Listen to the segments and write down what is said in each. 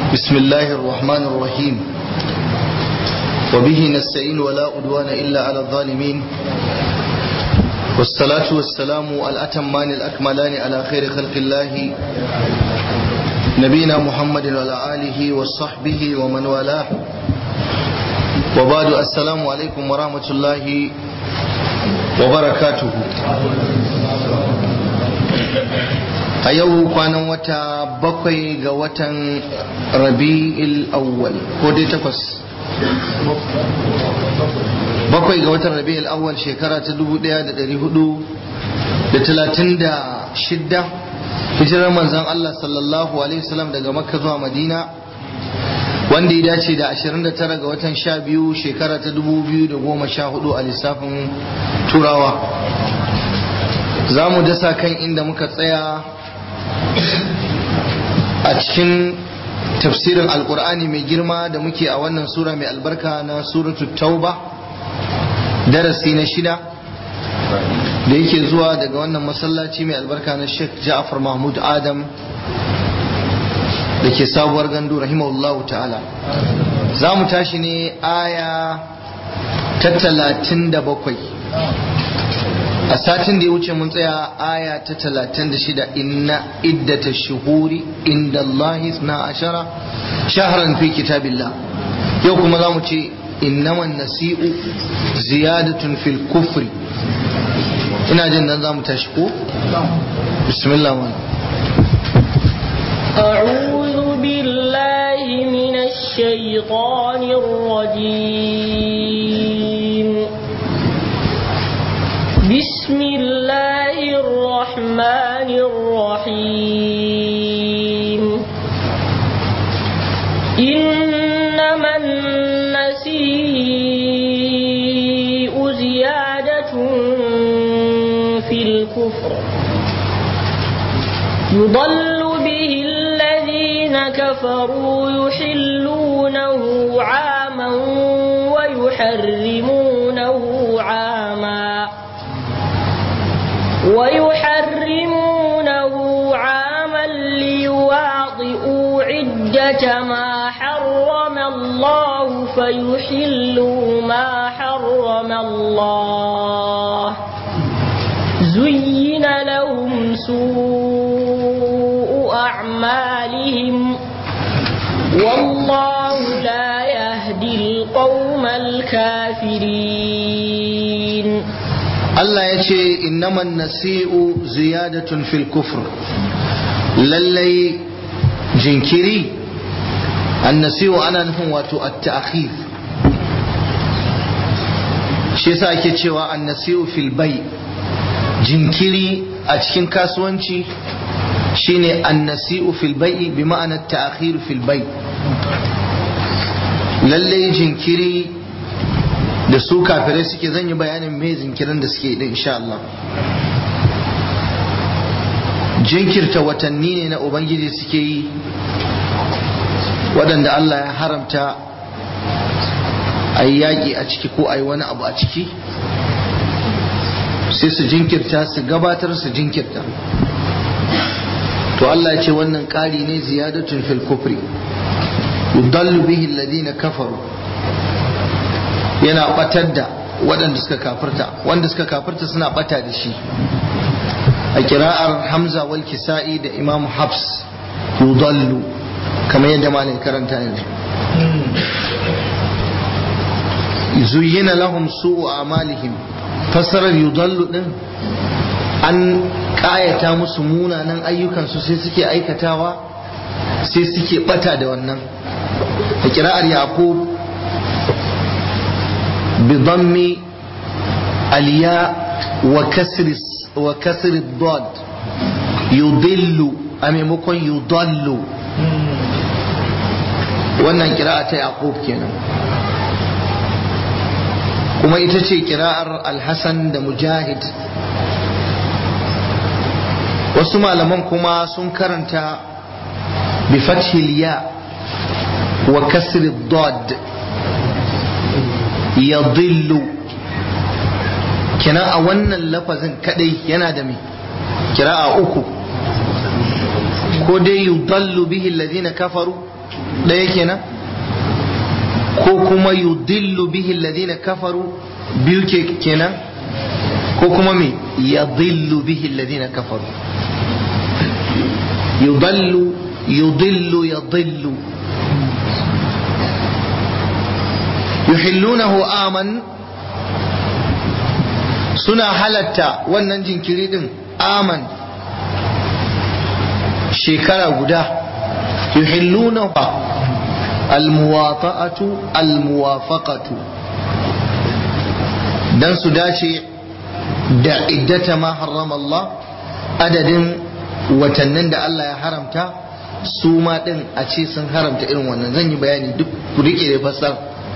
بسم الله الرحمن الرحيم وبه نستعين ولا أدوان إلا على الظالمين والصلاة والسلام الأتمان الأكملان على خير خلق الله نبينا محمد وعلى آله وصحبه ومن والاه وبعد السلام عليكم ورحمة الله وبركاته a yau kwanan wata bakwai ga watan rabi'il awwal ko dai takwas bakwai ga watan rabi'il awwal shekara ta dubu daya da dari hudu da talatin da shidda hijirar manzan Allah sallallahu alaihi wasallam daga makka zuwa madina wanda ya dace da 29 ga watan sha biyu shekara ta dubu biyu da goma sha hudu a lissafin turawa za mu dasa kan inda muka tsaya a cikin tafsirin alkur'ani mai girma da muke a wannan sura mai albarka na suratu tauba darasi na shida da yake zuwa daga wannan masallaci mai albarka na sheikh ja'far mahmud adam da ke sabuwar gandu rahimahullahu ta'ala za mu tashi ne aya ta talatin da bakwai a satin da ya wuce mun tsaya aya ta talatin da shida inna iddata shuhuri inda Allah na ashara shaharan fi kitabillah yau kuma za mu ce innaman nasi'u ziyadatun fil kufri ina jin nan za mu tashi ko bismillah man أعوذ بالله من الشيطان الرجيم بسم الله الرحمن الرحيم إنما النسيء زيادة في الكفر يضل به الذين كفروا يحلونه عاما ويحرمونه عاما ويحرمونه عاما ليواطئوا عدة ما حرم الله فيحلوا ما حرم الله زين لهم سوء أعمالهم والله لا يهدي القوم الكافرين Allah ya ce innaman nasi'u ziyadatun fil kufr lallai jinkiri annasi'u ana nufin wato at-ta'khir shi yasa ake cewa annasi'u fil bay jinkiri a cikin kasuwanci shine annasi'u fil bay bi ma'ana at-ta'khir fil bay lallai jinkiri da su kafirai suke zan yi bayanin me zinkirin da suke din insha Allah jinkirta watanni ne na ubangiji suke yi waɗanda Allah ya haramta a yi yaƙi a ciki ko a yi wani abu a ciki sai su jinkirta su gabatar su jinkirta to Allah ya ce wannan ƙari ne ziyadatun fil kufri yudallu bihi alladhina kafaru yana batar da waɗanda suka kafirta wanda suka kafirta suna bata da shi a kira'ar hamza wal kisa'i da imamu habs yudallu kamar yadda malin karanta yanzu zuyyina lahum su'u amalihim fasarar yudallu din an ƙayata musu munanan ayyukansu sai suke aikatawa sai suke bata da wannan a kira'ar yaqub بضم الياء وكسر وكسر الضاد يضل أمامكم يضل wannan kira'a ta yaqub kenan kuma ita ce kira'ar alhassan da mujahid wasu malaman kuma sun karanta bi fathil ya wa kasri dad yadillu kenan a wannan lafazin kadai yana da mai kira'a uku ko dai yudallu bihi alladhina kafaru ɗaya kenan ko kuma yudillu bihi alladhina kafaru biyu ke kenan ko kuma me yadillu bihi alladhina kafaru yudallu yudillu yadillu yuhillunahu aman suna halatta wannan jinkiri din aman shekara guda yuhillunahu almuwata'atu almuwafaqatu dan su dace da iddata ma harrama Allah adadin watannin da Allah ya haramta su ma din a ce sun haramta irin wannan zan yi bayani duk ku rike da fasar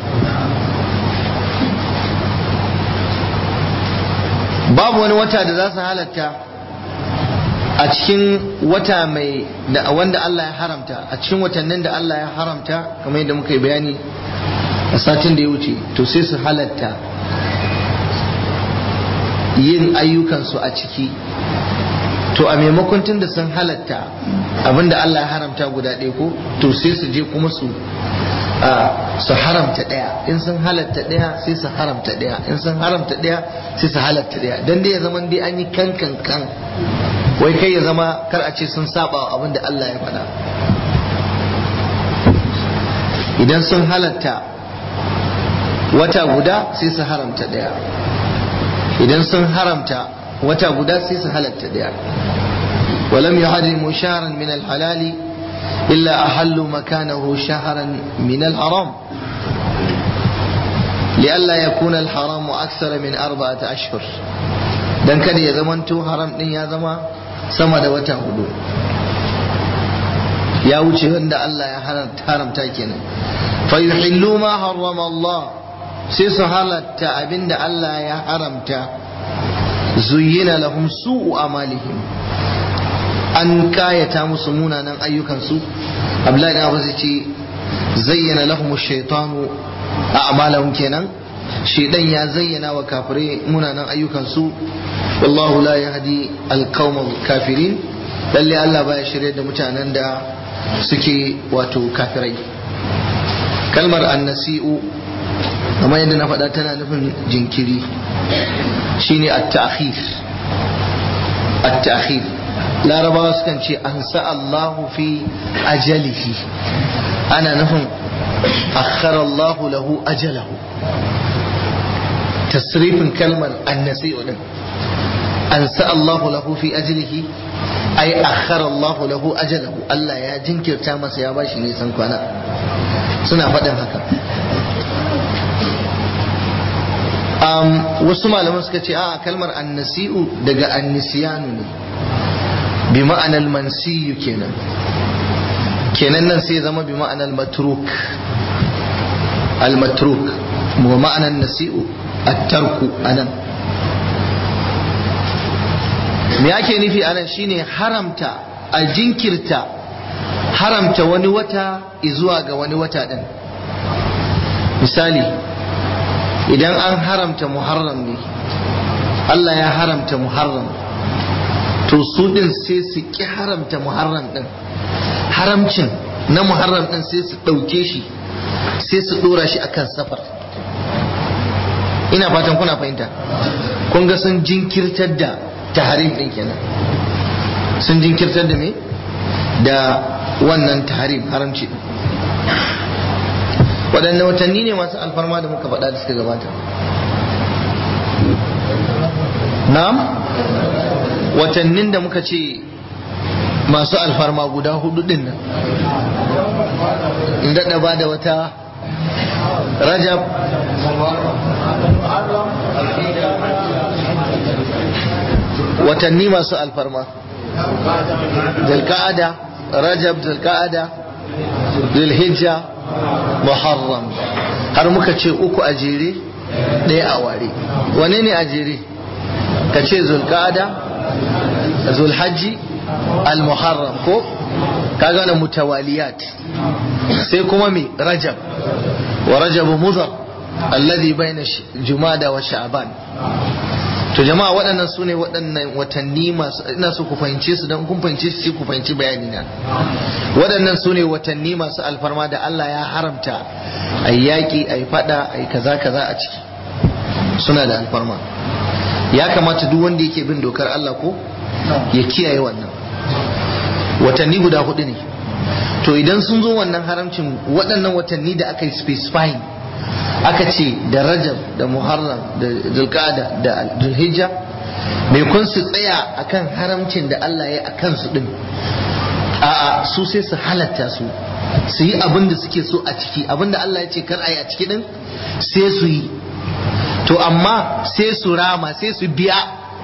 babu wani wata da za su halatta a cikin wata mai da wanda Allah ya haramta a cikin watannin da Allah ya haramta kamar yadda muka yi bayani a satin da ya wuce to sai su halatta yin ayyukansu a ciki to a maimakon tun da sun halatta abinda Allah ya haramta guda ɗaya ko to sai su je kuma su su haramta ɗaya in sun halatta ɗaya sai su haramta ɗaya in sun haramta ɗaya sai su halatta ɗaya don dai ya zama dai an yi kan kan kan wai kai ya zama kar a ce sun saba wa abin da Allah ya faɗa idan sun halatta wata guda sai su haramta ɗaya idan sun haramta wata guda sai su halatta ɗaya ولم يحرموا شهرا من الحلال إلا أحلوا مكانه شهرا من الحرام لئلا يكون الحرام أكثر من أربعة أشهر dan kada ya zamanto haram din ya zama sama da wata hudu ya wuce wanda Allah ya haramta kenan fa yuhillu ma harrama Allah sai su halatta abinda Allah ya haramta zuyyina lahum su'u amalihim an kayata musu munanan ayyukansu abdullahi da zai ce zayyana lahum shaitanu a amalahum kenan shaidan ya zayyana wa kafirai munanan ayyukansu wallahu la yahdi alqawm kafirin lalle Allah baya shirye da mutanen da suke wato kafirai kalmar annasi'u kamar yadda na faɗa tana nufin jinkiri shine at-ta'khir at-ta'khir larabawa sukan ce an Allahu fi ajalihi ana nufin akhara Allahu lahu ajalahu tasrifin kalmar annasi'u din an Allahu lahu fi ajalihi ay akhara Allahu lahu ajalahu Allah ya jinkirta masa ya bashi nisan kwana suna faɗin haka um, wasu malaman suka ce a kalmar annasi'u daga annisiyanu ne bi ma'anar mansiyu kenan kenan nan sai zama bi ma'anar matruk al-matruk wa ma'anar nasi'u at-tarku anan me ake nufi anan shine haramta a jinkirta haramta wani wata zuwa ga wani wata din misali idan an haramta muharram ne Allah ya haramta muharram to su din sai su ki haramta muharram din haramcin na muharram din sai su ɗauke shi sai su ɗora shi akan safar ina fatan kuna fahimta kun ga sun jinkirtar da taharim din kenan sun jinkirtar da me da wannan taharim haramci din waɗanne watanni ne masu alfarma da muka faɗa da suka gabata na'am watannin da muka ce masu alfarma guda hudu din nan in daɗa ba da wata rajab watanni masu alfarma zulka'ada rajab zulka'ada zulhijja muharram har muka ce uku a jere ɗaya a ware wane ne a jere ka ce zulka'ada zulhajji al-muharram ko kaga wannan mutawaliyat sai kuma mi rajab wa rajab mudhar alladhi bayna jumada wa sha'ban to jama'a waɗannan su ne waɗannan watanni masu ina so ku fahimce su don kun fahimce su ku fahimci bayani na waɗannan su ne watanni masu alfarma da Allah ya haramta a yi yaƙi a yi faɗa a yi kaza kaza a ciki suna da alfarma ya kamata duk wanda yake bin dokar Allah ko ya kiyaye wannan watanni guda hudu ne to idan sun zo wannan haramcin waɗannan watanni da aka yi specifying aka ce da rajab da muharram da zulqada da zulhijja mai kun su tsaya akan haramcin da Allah ya akan su din a'a su sai su halatta su su yi abin da suke so a ciki abin da Allah ya ce kar a yi a ciki din sai su yi to amma sai su rama sai su biya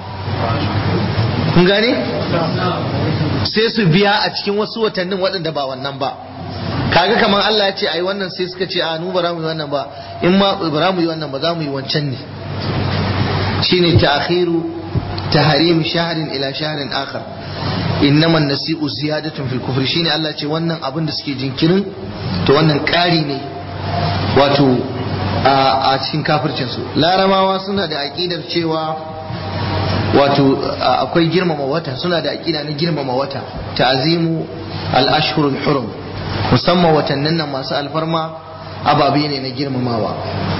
kun gane sai su biya a cikin wasu watannin waɗanda ba wannan ba kaga kamar Allah ya ce ai wannan sai suka ce a nu ba za mu yi wannan ba in ma ba za mu yi wannan ba za mu yi wancan ne shine ta'khiru tahrim shahrin ila shahrin akhar innama nasi'u ziyadatun fil kufri shine Allah ce wannan abin da suke jinkirin to wannan ƙari ne wato a cikin kafircin su larabawa suna da aqidar cewa wato akwai girmama wata suna da aqida na girmama wata ta'zimu al-ashhurul hurum musamman watannin nan masu alfarma ababe ne na girmamawa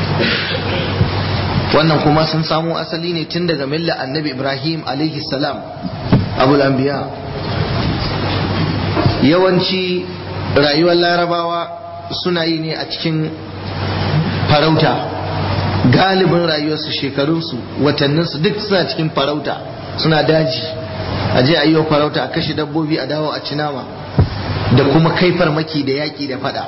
wannan kuma sun samo asali ne tun daga milla annabi ibrahim alaihi salam abul anbiya yawanci rayuwar larabawa suna yi ne a cikin farauta galibin rayuwarsu shekarunsu watanninsu duk suna cikin farauta suna daji a je a yi farauta a kashe dabbobi a dawo a ci nama da kuma kai farmaki da yaƙi da fada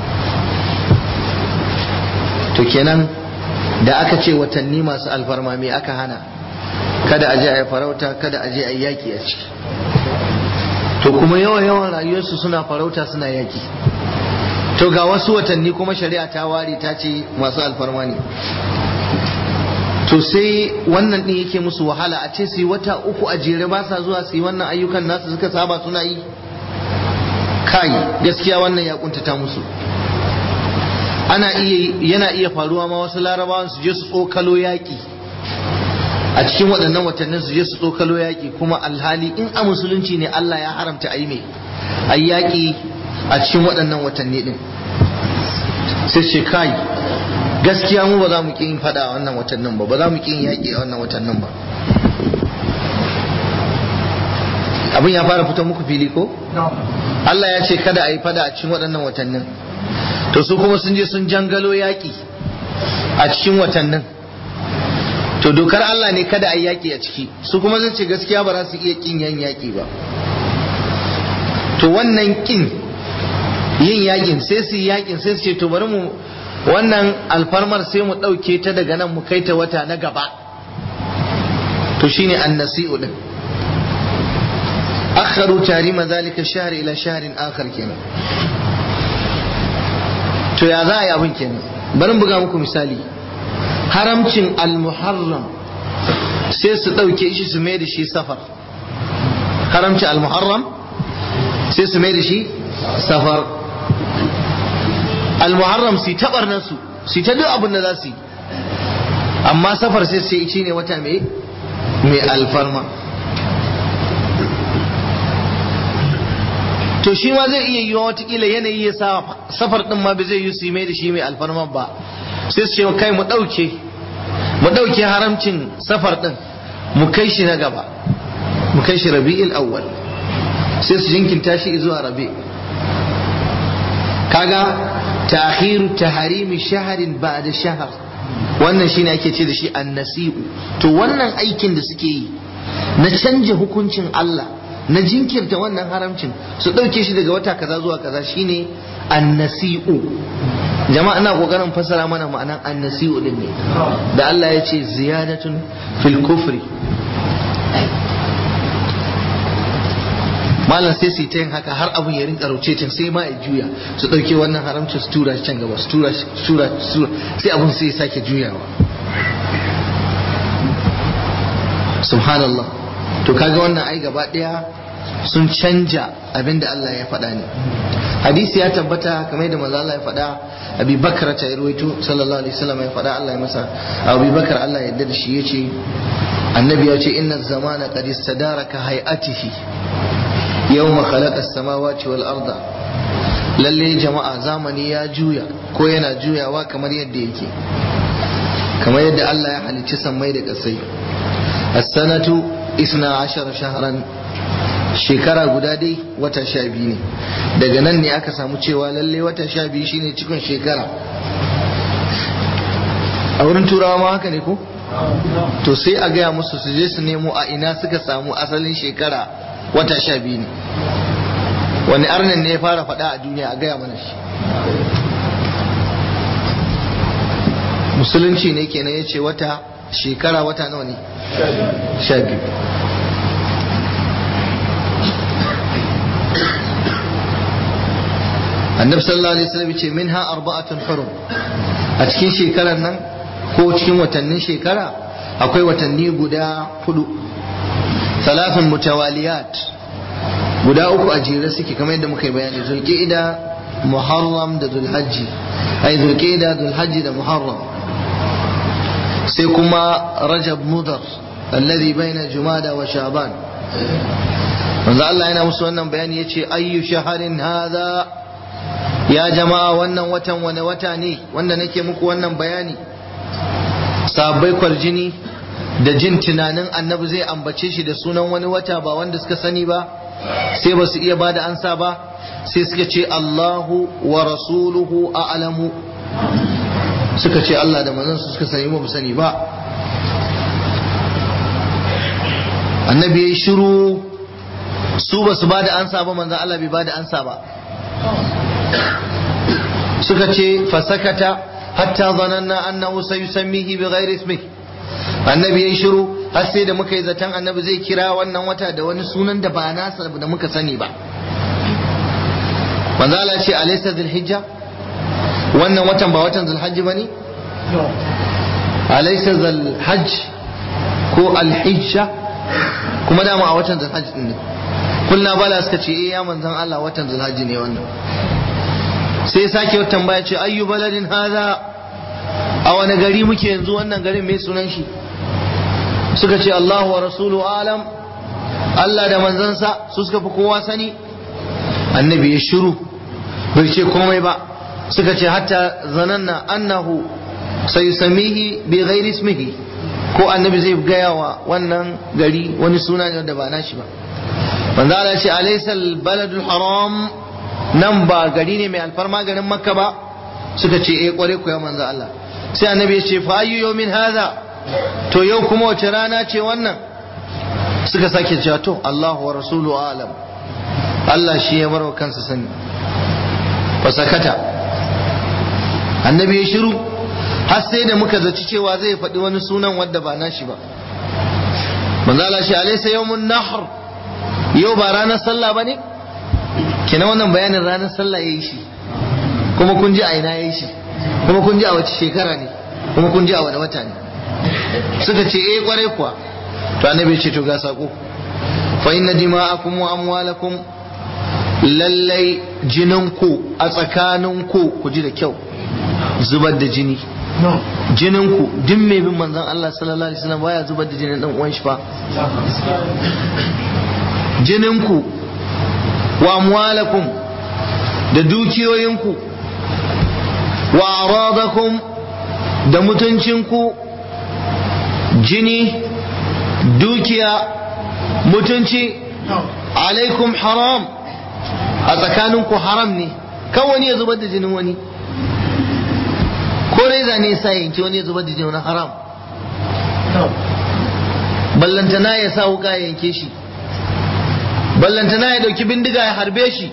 to kenan da aka ce watanni masu alfarma me aka hana kada a je a yi farauta kada a je a yi yaƙi a ciki to kuma yawan yawan rayuwarsu suna farauta suna yaƙi to ga wasu watanni kuma shari'a ta ware ta ce masu alfarma ne to sai wannan ɗin yake musu wahala a ce su yi wata uku a jere ba sa zuwa su yi wannan ayyukan nasu suka saba suna yi kai gaskiya wannan ya kuntata musu ana iya yana iya faruwa ma wasu larabawan su je su tsokalo yaƙi a cikin waɗannan watannin su je su tsokalo yaƙi kuma alhali in a musulunci ne Allah ya haramta a yi mai a yaƙi a cikin waɗannan watanni ɗin sai ce kai gaskiya mu ba za mu ƙi yin faɗa a wannan watannin ba ba za mu ƙi yin yaƙi a wannan watannin ba abin ya fara fito muku fili ko? Allah ya ce kada a yi fada a cikin waɗannan watannin to su kuma sun je sun jangalo yaƙi a cikin watannin to dokar Allah ne kada a yi yaƙi a ciki su kuma zai ce gaskiya ba za su iya ƙin yan yaƙi ba to wannan ƙin yin yaƙin sai su yi yaƙin sai su ce to bari mu wannan alfarmar sai mu ɗauke ta daga nan mu kai ta wata na gaba to shine annasi'u din أخروا تحريم ذلك الشهر إلى شهر آخر كنا to ya za a yi abin kenan bari buga muku misali haramcin al-muharram sai su ɗauke shi su mai da shi safar haramcin al-muharram sai su mai da shi safar al-muharram su taɓar nasu su ta duk abin da za su yi amma safar sai sai shi ne wata mai mai alfarma to shi ma zai iya yiwa watakila yanayi ya sa safar din ma bai zai yi su mai da shi mai alfarma ba sai su ce kai mu ɗauke mu ɗauke haramcin safar din mu kai shi na gaba mu kai shi rabi'il awwal sai su jinkinta shi zuwa rabi kaga ta'khiru taharimi shaharin ba'da shahar wannan shine ake ce da shi annasi'u to wannan aikin da suke yi na canja hukuncin Allah na jinkirta wannan haramcin su ɗauke shi daga wata kaza zuwa kaza shine annasi'u jama'a ina kokarin fassara mana ma'anan annasi'u din ne da Allah ya ce ziyadatun fil kufri malam sai su ta yin haka har abun ya rinka rauce can sai ma ya juya su ɗauke wannan haramcin su tura shi can gaba su tura shi tura sai abun sai ya sake juyawa subhanallah to kaga wannan ai gaba daya sun canja abinda Allah ya faɗa ne hadisi ya tabbata kamar da manzo Allah ya faɗa Abi Bakar ta ruwaito sallallahu alaihi wasallam ya faɗa Allah ya masa Abi Bakar Allah ya yarda da shi yace annabi ya ce inna zamana qad istadara ka hay'atihi yawma khalaqa as-samawati wal arda lalle jama'a zamani ya juya ko yana juyawa kamar yadda yake kamar yadda Allah ya halicci sammai da ƙasai as-sanatu isna ashara shahran shekara guda dai wata sha biyu ne daga nan ne aka samu cewa lalle wata sha biyu shine cikin shekara a wurin turawa ma haka ne ko to sai a gaya musu su je su nemo a ina suka samu asalin shekara wata sha biyu ne wani arnin ne ya fara faɗa a duniya a gaya mana shi musulunci ne kenan ya ce wata shekara wata nawa ne sha biyu annabi sallallahu alaihi wasallam ce minha arba'atun hurum a cikin shekarar nan ko cikin watannin shekara akwai watanni guda hudu salafin mutawaliyat guda uku a jere suke kamar yadda muka yi bayani zulqa'ida muharram da zulhajji ai zulqa'ida zulhajji da muharram sai kuma rajab mudar alladhi baina jumada wa shaban manzo Allah yana musu wannan bayani yace ayyu shaharin hadha ya jama'a wannan watan wani wata ne wanda nake muku wannan bayani sabai kwarjini da jin tunanin annabi zai ambace shi da sunan wani wata ba wanda suka sani ba sai ba su iya ba da ansa ba sai suka ce Allahu wa rasuluhu a'lamu suka ce Allah da manzansu suka sani ba sani ba annabi ya shiru su ba su ba da ansa ba manzan Allah bai ba da ansa ba suka ce fasakata hatta zananna annahu sayusammihi bi ghairi ismi annabi yayi shiru har sai da muka yi zaton annabi zai kira wannan wata da wani sunan da ba nasa da muka sani ba manzo Allah ce alaysa dhulhijja wannan watan ba watan zulhajji bane alaysa zulhajj ko alhijja kuma dama a watan zulhajji ne kulna bala suka ce eh ya manzon Allah watan zulhajji ne wannan sai sake wata tambaya ce ayyu baladin haza a wani gari muke yanzu wannan garin mai sunan shi suka ce Allahu wa rasulu alam Allah da manzansa su suka fi kowa sani annabi ya shiru bai ce komai ba suka ce hatta zananna annahu sayusamihi bi ghairi ismihi ko annabi zai gaya wa wannan gari wani suna ne da ba nashi ba manzo Allah ya ce alaysa baladul haram nan ba gari ne mai alfarma garin makka ba suka ce eh kware ku ya manzo Allah sai annabi ya ce fa ayyu yawmin hadha to yau kuma wace rana ce wannan suka sake cewa to Allah wa rasulu alam Allah shi ya barwa kansa sani fa sakata annabi ya shiru har sai da muka zaci cewa zai faɗi wani sunan wanda ba nashi ba manzo Allah shi alaysa yawmun nahr yau ba ranar sallah bane kina wannan bayanin ranar sallah ya yi shi kuma kun ji a ina ya yi shi kuma kun ji a wace shekara ne kuma kun ji a wani wata ne suka ce eh kwarai kuwa to annabi ce to ga sako fa inna dima'akum wa amwalakum lallai jininku a tsakaninku ku ji da kyau zubar da jini jininku duk mai bin manzon Allah sallallahu alaihi wasallam baya zubar da jinin dan uwan shi fa jininku wa amwalakum da dukiyoyinku wa aradakum da mutuncinku jini dukiya mutunci alaikum haram a tsakaninku haram ne kan wani ya zubar da jinin wani ko reza ne sa yanki wani ya zubar da jinin wani haram ballantana ya sa wuka ya yanke shi ballantana ya dauki bindiga ya harbe shi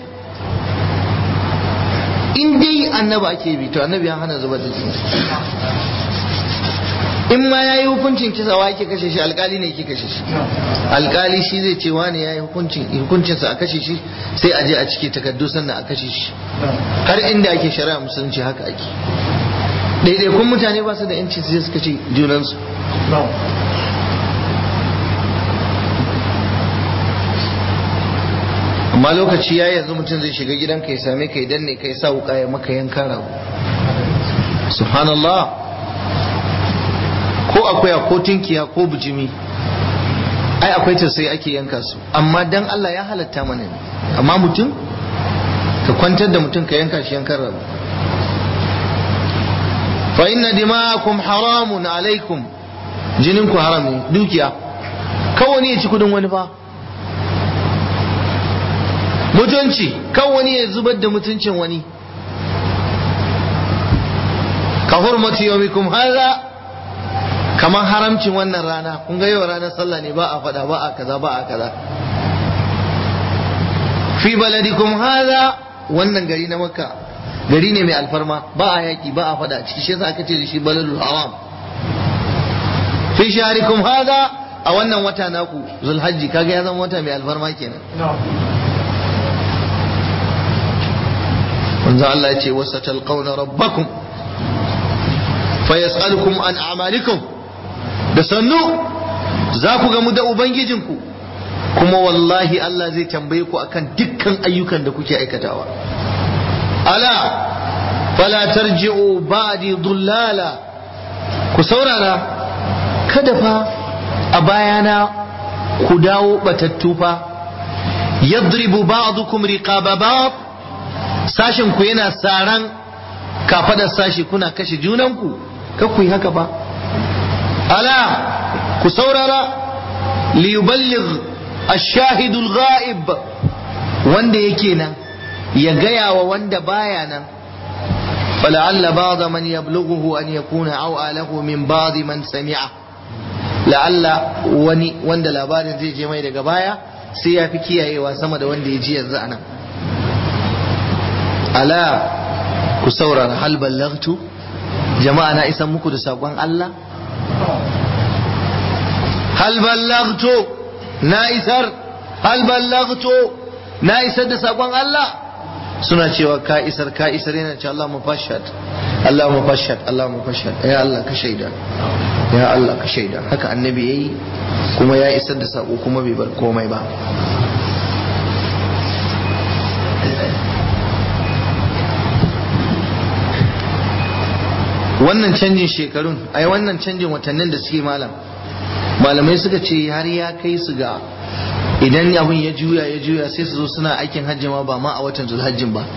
in dai annaba ake bi to annabi ya hana zubar da jini in ma ya yi hukuncin kisa wa yake kashe shi alkali ne yake kashe shi alkali shi zai ce wani ya yi hukuncinsa a kashe shi sai a je a cike takardu sannan a kashe shi har inda ake shari'a musulunci haka ake ɗaiɗaikun mutane ba su da yanci sai suka ce junansu amma lokaci ya yanzu mutum zai shiga gidanka ya same ka idan ne kai sa wuka ya maka yanka rago subhanallah ko akuya ko tunkiya ko bujimi ai akwai tausayi ake yanka su amma dan Allah ya halatta mana ne amma mutum ka kwantar da mutum ka yanka shi yankan rabu fa inna dima'akum haramun alaikum jinin ku haram ne dukiya kawai ya ci kudin wani fa mutunci kawai ya zubar da mutuncin wani ka hurmati yawmikum hadha kamar haramcin wannan rana kun ga yau ranar sallah ne ba a fada ba a kaza ba a kaza fi baladikum hadha wannan gari na makka gari ne mai alfarma ba a yaki ba a fada a ciki shi yasa aka ce da shi baladul haram fi shaharikum hadha a wannan wata naku zulhajji kaga ya zama wata mai alfarma kenan manzo Allah ya ce wasatalqawna rabbakum fayas'alukum an a'malikum da sannu za ku gamu da ubangijinku kuma wallahi Allah zai tambaye ku akan dukkan ayyukan da kuke aikatawa ala fala tarji'u ba'di dhullala ku saurara kada fa a bayana ku dawo batattu fa yadribu ba'dukum riqaba ba'd sashin ku yana saran kafadar sashi kuna kashe junanku ka ku yi haka ba ala ku saurara liyuballigh ash-shahid al-ghaib wanda yake nan ya gaya wa wanda baya nan فلعل بعض من يبلغه أن يكون أوعى له من بعض من سمعه لعل وني وند labarin zai je mai daga baya sai ya fi kiyayewa sama da wanda ya ji yanzu anan ala ku saurara hal ballagtu jama'a na isan muku da sakon Allah hal ballagtu na isar hal ballagtu na isar da sakon Allah suna cewa ka isar ka isar yana ce Allah mufashad Allah mufashad Allah mufashad ya Allah ka shaida ya Allah ka shaida haka annabi yayi kuma ya isar da sako kuma bai bar komai ba wannan canjin shekarun ai wannan canjin watannin da suke malam malamai suka ce har ya kai su ga idan abin ya juya ya juya sai su zo suna aikin hajji ma ba ma a watan zulhajjin ba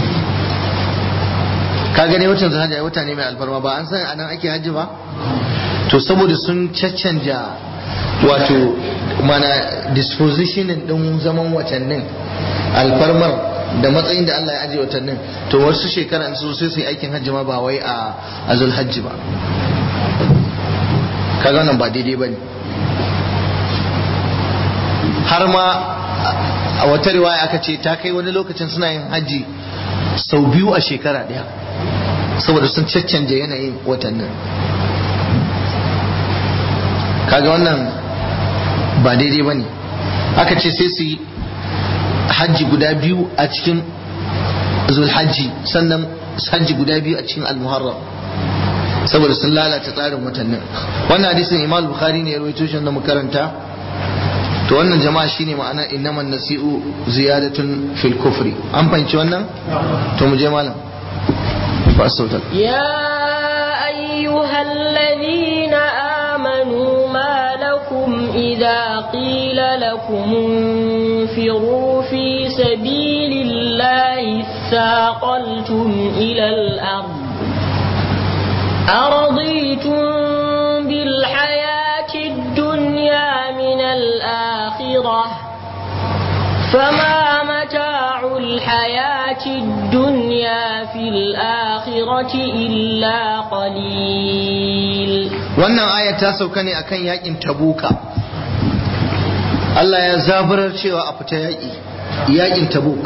ka gane watan zulhajji ai wata ne mai alfarma ba an san anan ake hajji ba to saboda sun caccanja wato mana disposition din zaman watannin alfarmar da matsayin da Allah ya ajiye watannin to wasu shekara su sai su yi aikin hajji ma ba wai a zulhajji ba kaga nan ba daidai bane har ma a wata riwaya aka ce ta kai wani lokacin suna yin hajji sau biyu a shekara ɗaya saboda sun caccanje yanayin watannin kaga wannan ba daidai ba ne aka ce sai su yi hajji guda biyu a cikin zulhajji sannan hajji guda biyu a cikin almuharram saboda sun lalata tsarin watannin wannan hadisin imam bukhari ne ya rawaito shi da mu karanta to wannan jama'a shine ma'ana innaman nasi'u ziyadatun fil kufri an fahimci wannan to mu je malam fa sauta ya ayyuhal ladina amanu ma lakum idza qila lakum انفروا في سبيل الله ثاقلتم إلى الأرض أرضيتم بالحياة الدنيا من الآخرة فما متاع الحياة الدنيا في الآخرة إلا قليل wannan aya ta sauka ne akan yakin tabuka Allah ya zaburar cewa a fita yaƙi yaƙin tabuk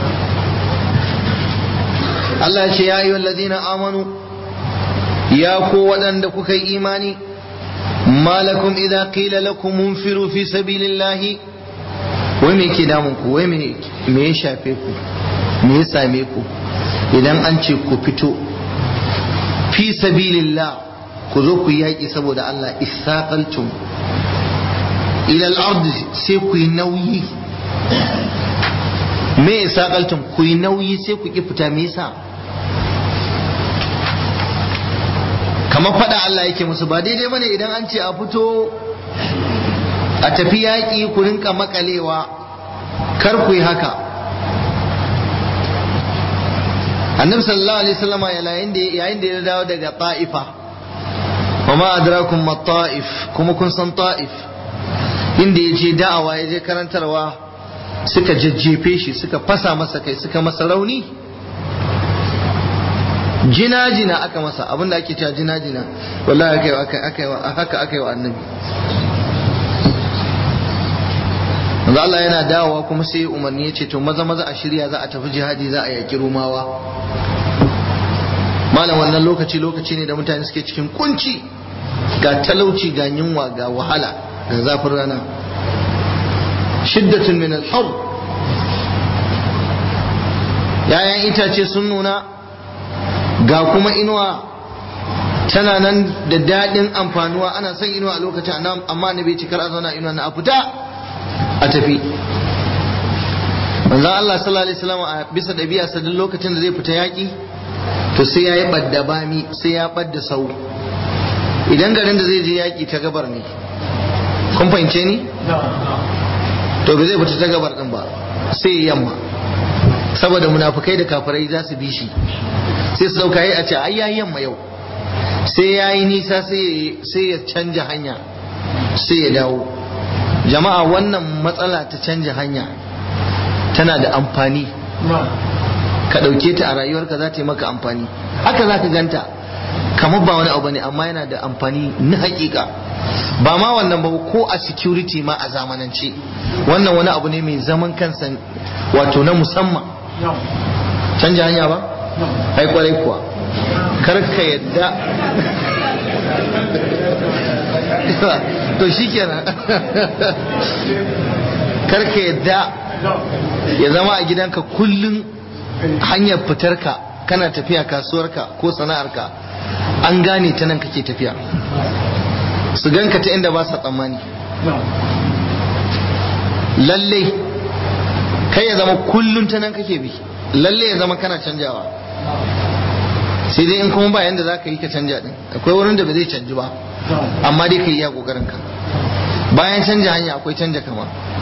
Allah ya ce ya yi ladina amanu ya ko waɗanda kuka yi imani malakum idza qila lakum munfiru fi sabilillahi wai me ke damun ku wai me me ya shafe ku me ya same ku idan an ce ku fito fi sabilillah ku zo ku yaƙi saboda Allah isaqaltum ila al-ard sai ku yi nauyi me isaqaltum ku yi nauyi sai ku ki fita me yasa kamar fada Allah yake musu ba daidai bane idan an ce a fito a tafi yaƙi ku rinka makalewa kar ku yi haka annabi sallallahu alaihi wasallam yayin da yayin da ya dawo daga ta'ifa wa ma adrakum ma ta'if kuma kun san ta'if inda ya je da'awa ya je karantarwa suka jajjefe shi suka fasa masa kai suka masa rauni jina-jina aka masa abinda ake cewa jina-jina wallahi haka aka yi wa annabi manzo Allah yana dawowa kuma sai umarni ya ce to maza maza a shirya za a tafi jihadi za a yaki rumawa malam wannan lokaci lokaci ne da mutane suke cikin kunci ga talauci ga yunwa ga wahala ga zafin rana shiddatun min al-har yayan itace sun nuna ga kuma inuwa tana nan da daɗin amfanuwa ana son inuwa a lokacin amma na bai cikar a zauna inuwa na a fita a tafi manzon Allah sallallahu alaihi wasallam a bisa ɗabi'a sa duk lokacin da zai fita yaƙi to sai ya yi ɓadda bami sai ya ɓadda sau idan garin da zai je yaƙi ta gabar ne kun fahimce ni to ba zai fita ta gabar ɗin ba sai ya yamma saboda munafukai da kafirai za su bi shi sai su dauka yi a ce ai yayi yamma yau sai ya yi nisa sai ya canja hanya sai ya dawo jama'a wannan matsala ta canja hanya tana da amfani ka ɗauke ta a rayuwarka za ta yi maka amfani haka za ka ganta kamar ba wani abu ne amma yana da amfani na hakika ba ma wannan ba ko a security ma a zamanance wannan wani abu ne mai zaman kansa wato na musamman canja hanya ba ai kwarai kuwa kar ka yadda to shi kenan kar ka yadda ya zama a gidanka kullum hanyar fitarka kana tafiya kasuwarka ko sana'arka an gane ta nan kake tafiya su ganka ta inda ba sa tsammani lalle kai ya zama kullum ta nan kake bi lalle ya zama kana canjawa sai dai in kuma ba yanda za ka yi ka canja din akwai wurin da ba zai canji ba amma dai ka yi iya kokarin ka bayan canja hanya akwai canja kama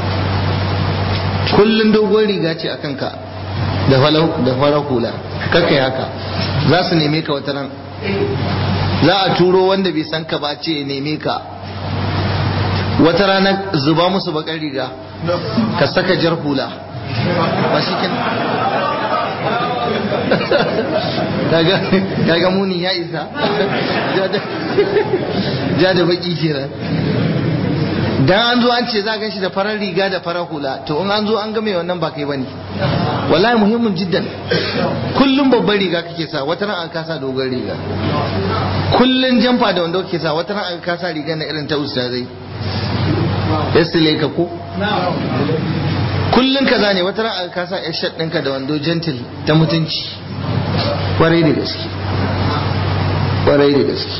kullum dogon riga ce a kanka da farar hula kakai haka za su neme ka wata ran za a turo wanda bai san ka ba ce ya neme ka wata rana zuba musu bakar riga ka saka jar hula ba shi kaga muni ya isa ja da baki kenan dan an zo an ce za gan shi da farar riga da farar hula to in an zo an game wannan ba kai bane wallahi muhimmin jiddan kullum babban riga kake sa wata ran an kasa dogon riga kullun jamfa da wanda kake sa wata ran an kasa riga na irin ta ustazai yasile ka ko kullun kaza ne wata ran an kasa yar shat ɗinka da wando gentle ta mutunci kwarai da gaske kwarai da gaske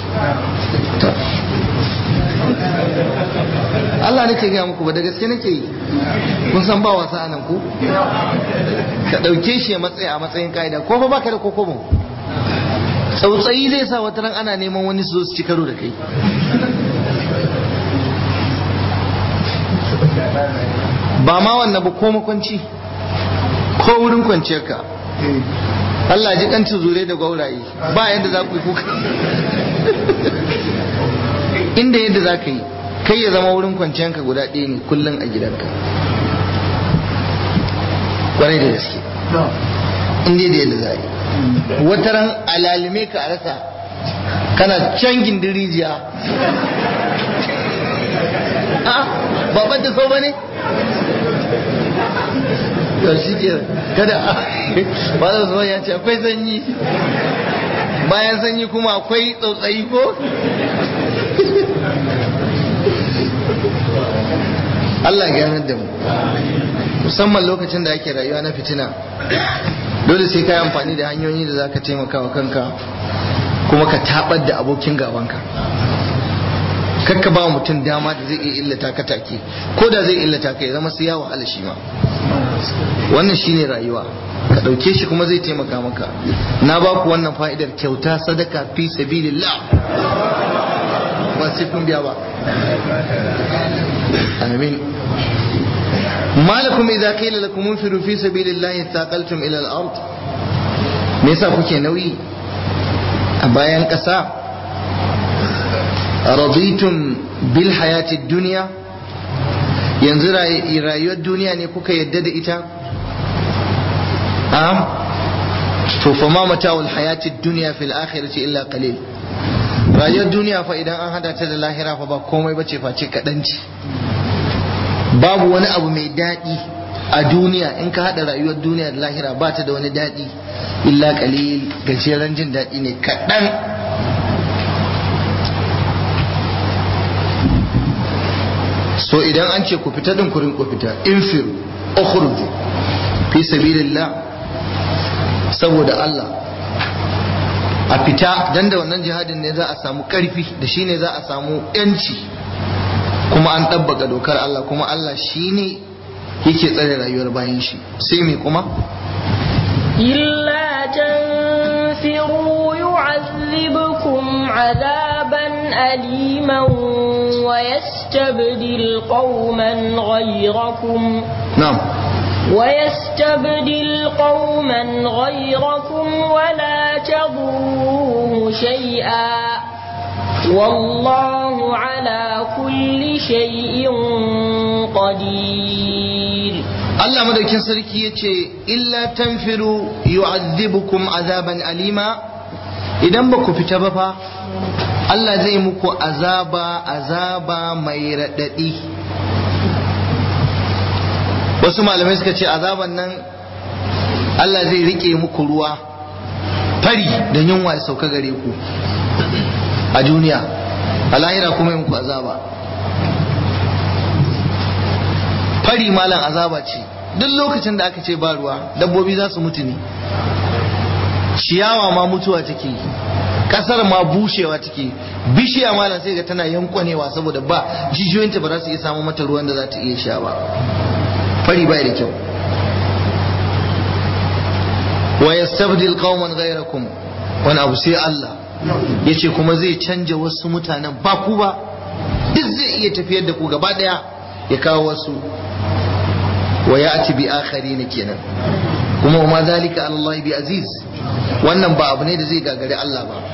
Allah nake gaya muku ba da gaske nake yi kun san ba wasa anan ku ka ɗauke shi a matsayi a matsayin ka'ida ko fa baka da kokobo tsautsayi zai sa wata ran ana neman wani su su ci karo da kai ba ma wannan ba ko makwanci ko wurin kwanciyar ka Allah ji kancin zure da gauraye ba yadda za ku yi kuka inda yadda za ka yi kai ya zama wurin kwanciyanka guda ɗaya ne kullum a gidanka kwarai da gaske inda da yadda za yi wata ran alalime ka a rasa kana can gindin rijiya a baban da sau ba ne to shi ke kada ba da zuwa ya ce akwai sanyi bayan sanyi kuma akwai tsautsayi ko Allah ganar da mu musamman lokacin da ake rayuwa na fitina dole sai ka yi amfani da hanyoyi da za ka taimaka wa kanka kuma ka tabar da abokin gabanka kakka ba mutum dama da zai iya illata ka take ko da zai illata ka ya zama sai ya wahala shi ma wannan shine rayuwa ka ɗauke shi kuma zai taimaka maka na ba ku wannan fa'idar kyauta sadaka fi sabilillah ba sai kun biya ba amin malakum idza qila lakum unfiru fi sabilillahi thaqaltum ila al-ard me yasa kuke nauyi a bayan ƙasa raditum bil hayati dunya yanzu rayuwar duniya ne kuka yadda da ita a to fa ma mata'ul hayati dunya fil akhirati illa qalil rayuwar duniya fa idan an hada ta da lahira fa ba komai bace face kadanci babu wani abu mai daɗi a duniya in ka hada rayuwar duniya da lahira ba ta da wani daɗi illa qalil gajeren jin daɗi ne kaɗan so idan an ce ku fita din kurin ku fita infir ukhruju fi sabilillah saboda Allah a fita dan da wannan jihadin ne za a samu karfi da shi ne za a samu yanci kuma an ɗabbaka dokar Allah kuma Allah shi ne yake tsare rayuwar bayan shi sai me kuma إلا تنفروا يعذبكم عذابا أليما ويستبدل قوما غيركم na'am ويستبدل قوما غيركم ولا تضروه شيئا والله على كل شيء قدير Allah madaukin sarki ya ce illa tanfiru yu'adhibukum azaban alima idan ba ku fita ba fa Allah zai muku azaba azaba mai raɗaɗi wasu malamai suka ce azaban nan Allah zai rike muku ruwa fari da yunwa ya sauka gare ku a duniya a lahira kuma yi muku azaba fari malam azaba ce duk lokacin da aka ce ba ruwa dabbobi za su mutu ne ciyawa ma mutuwa take kasar ma bushewa take bishiya malam sai ga tana yankwanewa saboda ba jijiyoyinta ba za su iya samu mata ruwan da za ta iya sha ba fari bai da kyau wa yastabdil qauman ghayrakum wani abu sai Allah yace kuma zai canja wasu mutanen ba ku ba duk zai iya tafiyar da ku gaba daya ya kawo wasu wa ya'ti bi akharin kenan kuma wa ma zalika ala Allah bi aziz wannan ba abu ne da zai gagari Allah ba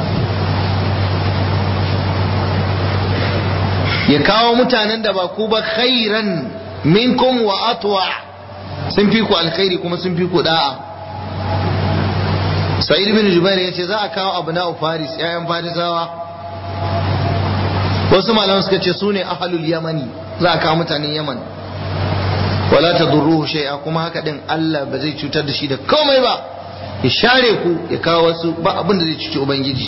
ya kawo mutanen da ba ku ba khairan minkum wa atwa sun fi ku alkhairi kuma sun fi ku da'a sa'id bin jubair ya ce za a kawo abu na faris yayan farisawa wasu malaman suka ce su ne ahalul yamani za a kawo mutanen yaman wala ta durruhu shay'a kuma haka din Allah ba zai cutar da shi da komai ba ya share ku ya kawo wasu ba abin da zai cuci ubangiji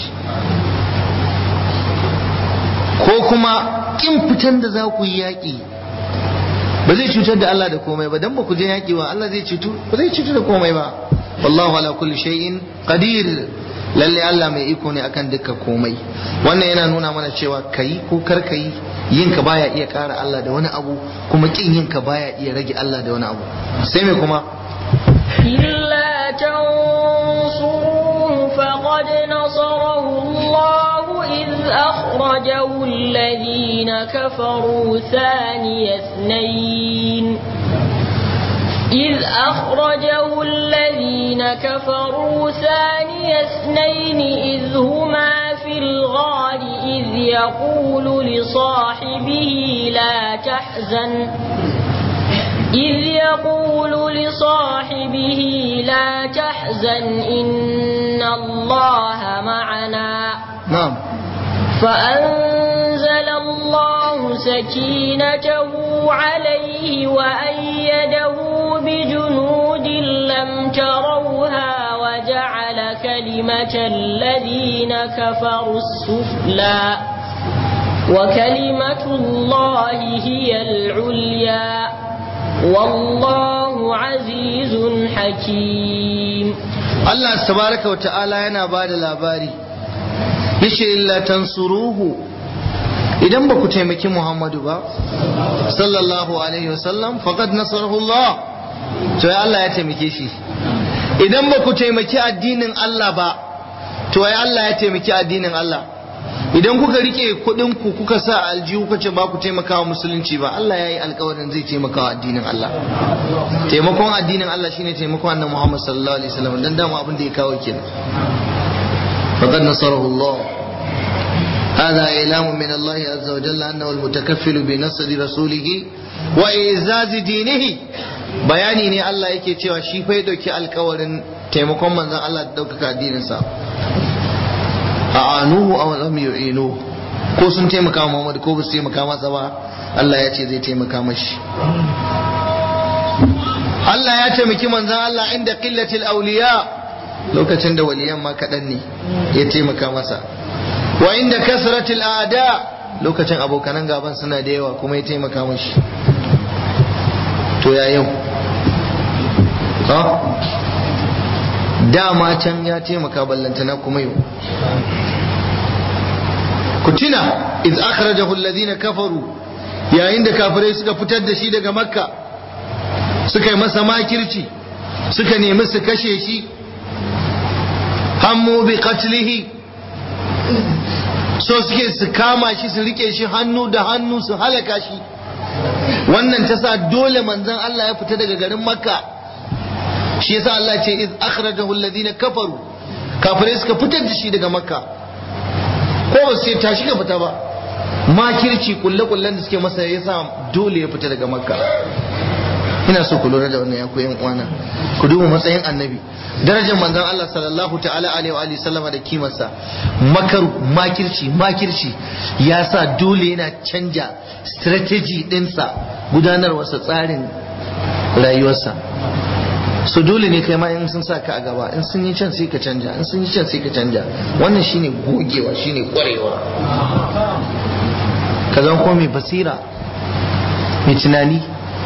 ko kuma kin fitan da za ku yi yaƙi ba zai cutar da Allah da komai ba dan ba ku je yaƙi wa Allah zai cutu ba zai cutu da komai ba wallahu ala kulli shay'in qadir lalle Allah mai iko ne akan dukkan komai wannan yana nuna mana cewa kai ko kar kai yin ka baya iya kara Allah da wani abu kuma kin yin ka baya iya rage Allah da wani abu sai me kuma إلا تنصروه فقد نصره الله إذ أخرجه الذين كفروا ثاني اثنين إذ أخرجه الذين كفروا ثاني اثنين إذ هما في الغار إذ يقول لصاحبه لا تحزن إذ يقول لصاحبه لا تحزن إن الله معنا na'am فأنزل الله سكينته عليه وأيده بجنود لم تروها وجعل كلمة الذين كفروا السفلى وكلمة الله هي العليا والله عزيز حكيم Allah tabaraka wa ta'ala yana ba da labari yace illa tansuruhu idan ba ku taimaki Muhammadu ba sallallahu alaihi wasallam faqad nasarahu Allah to ya Allah ya taimake shi idan ba ku taimaki addinin Allah ba to ya Allah ya taimaki addinin Allah idan kuka rike kuɗin ku kuka sa aljihu kuka ce ba ku taimakawa musulunci ba Allah ya yi alkawarin zai taimakawa addinin Allah taimakon addinin Allah shine taimakon annabi Muhammad sallallahu alaihi wasallam dan dama abin da ya kawo kenan faqad nasarahu Allah هذا إعلام من الله عز وجل أنه المتكفل بنصر رسوله وإعزاز دينه bayani ne Allah yake cewa shi fa ya dauki alkawarin taimakon manzon Allah da daukaka addininsa a anuhu aw lam yu'inu ko sun taimaka wa Muhammad ko ba su taimaka masa ba Allah ya ce zai taimaka mashi Allah ya taimaki manzon Allah inda qillatil awliya lokacin da waliyan ma kaɗan ne ya taimaka masa wa inda kasratil ada lokacin abokanan gaban suna da yawa kuma ya taimaka mashi to ya yau ha dama can ya taimaka ballantana kuma yau ku tuna iz akhrajahu alladhina kafaru yayin da kafirai suka fitar da shi daga makka suka yi masa makirci suka nemi su kashe shi hammu bi qatlihi so suke su kama shi su rike shi hannu da hannu su halaka shi wannan ta sa dole manzon Allah ya fita daga garin makka shi yasa Allah ce iz akhrajahu alladhina kafaru kafirai suka fitar da shi daga makka ko ba su ce tashi ka fita ba makirci kulle kullen da suke masa yasa dole ya fita daga makka ina so ku lura da wannan ya ku yan uwana ku duba matsayin annabi darajar manzon Allah sallallahu ta'ala alaihi wa alihi sallama da kimarsa makar makirci makirci ya sa dole yana canja strategy dinsa gudanarwarsa tsarin rayuwarsa so dole ne kai ma in sun sa ka a gaba in sun yi can sai ka canja in sun yi can sai ka canja wannan shine gogewa shine kwarewa ka zama kuma mai basira mai tunani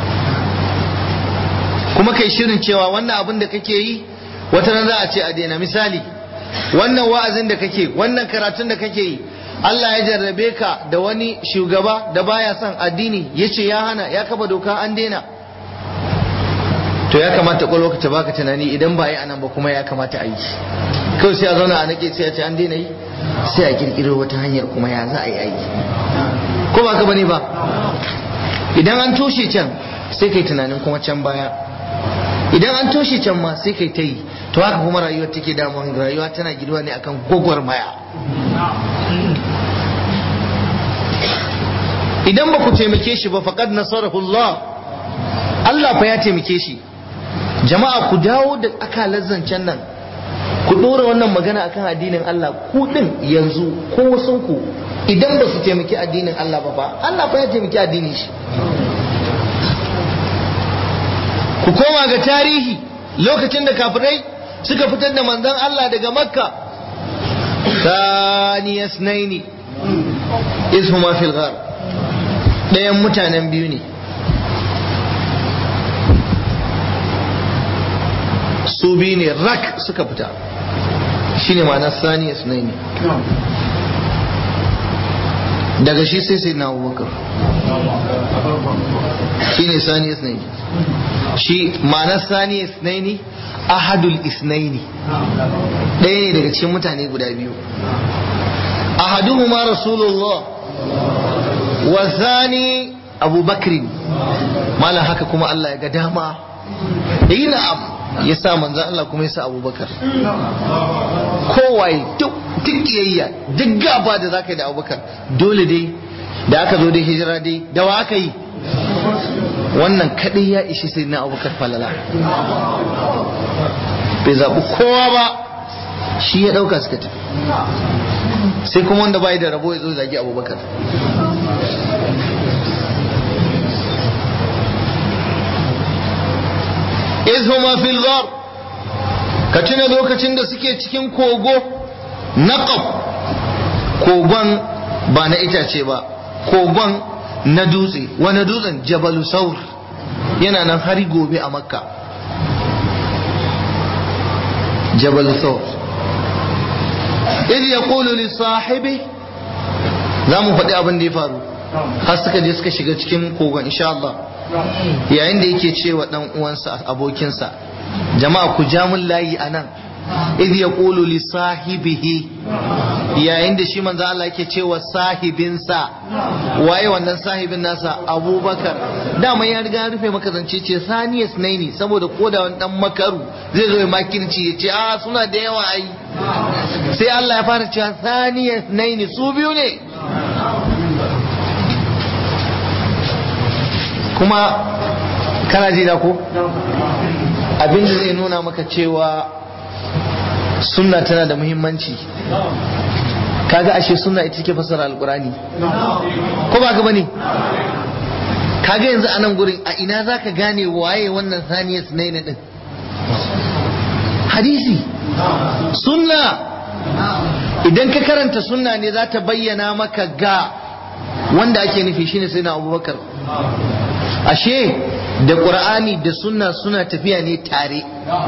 kuma kai shirin cewa wannan abin da kake yi wata ran za a ce a daina misali wannan wa'azin da kake wannan karatun da kake yi Allah ya jarrabe ka da wani shugaba da baya son addini ya ce ya hana ya kafa doka an daina to ya kamata kwalwa ta baka tunani idan ba yi anan ba kuma ya kamata a yi kawai sai a zauna a nake sai a ce an daina yi sai a kirkiro wata hanyar kuma ya za a yi aiki ko ba ka bane ba idan an toshe can sai kai tunanin kuma can baya idan an toshe can ma sai kai ta yi to haka kuma rayuwar take damun rayuwa tana giduwa ne akan gwagwarmaya idan ba ku taimake shi ba faqad nasarahu Allah Allah fa ya taimake shi jama'a ku dawo da akalar zancen nan ku ɗora wannan magana akan addinin Allah ku ɗin yanzu ko wasu ku idan ba su taimaki addinin Allah ba fa Allah fa ya taimaki addinin shi ku koma ga tarihi lokacin da kafirai suka fitar da manzon Allah daga makka ثاني اثنين إذ هما في الغار ɗayan mutanen biyu ne su biyu ne rak suka fita shi ne ma'ana sani ne daga shi sai sai na abubakar shi ne sani ne shi ma'ana sani ne ahadul isnaini ɗaya ne daga cikin mutane guda biyu ahaduhuma rasulullah wa zani abubakrin malam haka kuma Allah ya ga dama yi na'am ya sa manzan Allah kuma ya sa abubakar kowaye duk kiyayya duk gaba da za ka yi da abubakar dole dai da aka zo dai hijira dai da wa aka yi wannan kadai ya ishi sai na abubakar falala bai zaɓi kowa ba shi ya ɗauka suka tafi sai kuma wanda bai da rabo ya zo zagi abubakar izhuma fil ghar ka tuna lokacin da suke cikin kogo naqab kogon ba na itace ba kogon na dutse wani dutsen jabalu saur yana nan har gobe a makka jabalu saur idh yaqulu li sahibi za mu faɗi abin da ya faru har suka je suka shiga cikin kogon insha Allah yayin da yake cewa dan uwansa abokinsa jama'a ku ja mun layi a nan idh yaqulu li sahibihi yayin da shi manzo Allah yake cewa sahibinsa waye wannan sahibin nasa abubakar dama ya riga rufe maka zance ce saniyas naini saboda koda wani dan makaru zai zo ya makirci ya ce a suna da yawa ai sai Allah ya fara cewa saniyas naini su biyu ne kuma kana ji da ko abin da zai nuna maka cewa sunna tana da muhimmanci kaga ashe sunna ita take fasara alkurani ko ba ka bane kaga yanzu a nan gurin a ina zaka gane waye wannan saniyar sunaina din hadisi sunna idan ka karanta sunna ne za ta bayyana maka ga wanda ake nufi shine sai na abubakar ashe da ƙur'ani da sunna suna tafiya ne tare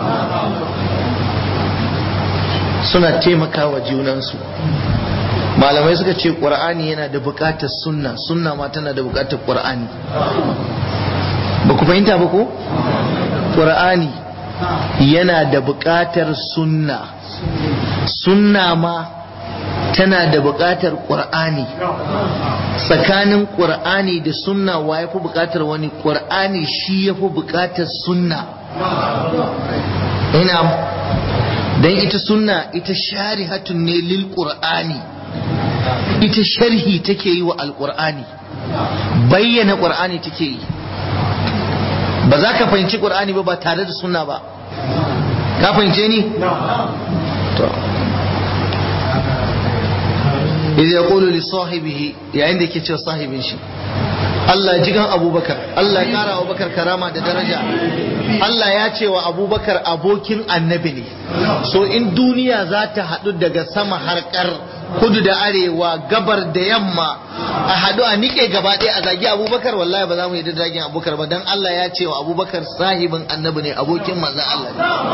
suna taimakawa junansu malamai suka ce ƙur'ani yana da buƙatar sunna sunna ma tana da buƙatar ƙur'ani ba ku fahimta ba ko ƙur'ani yana da buƙatar sunna sunna ma tana da buƙatar ƙur'ani tsakanin ƙur'ani da sunna wa ya fi buƙatar wani ƙur'ani shi ya fi buƙatar sunna ina don ita sunna ita sharihatun ne lil ƙur'ani ita sharhi take yi wa alƙur'ani bayyana ƙur'ani take yi ba za ka fahimci ƙur'ani ba ba tare da sunna ba ka fahimce ni? to idh yaqulu li sahibihi yayin da yake cewa sahibin shi Allah jigan Abubakar Allah ya kara Abubakar karama da daraja Allah ya ce wa Abubakar abokin annabi ne so in duniya za ta haɗu daga sama harkar kudu da arewa gabar da yamma a haɗu a nike gaba ɗaya a zagi Abubakar wallahi ba za mu yi da zagin Abubakar ba dan Allah ya ce wa Abubakar sahibin annabi ne abokin manzon Allah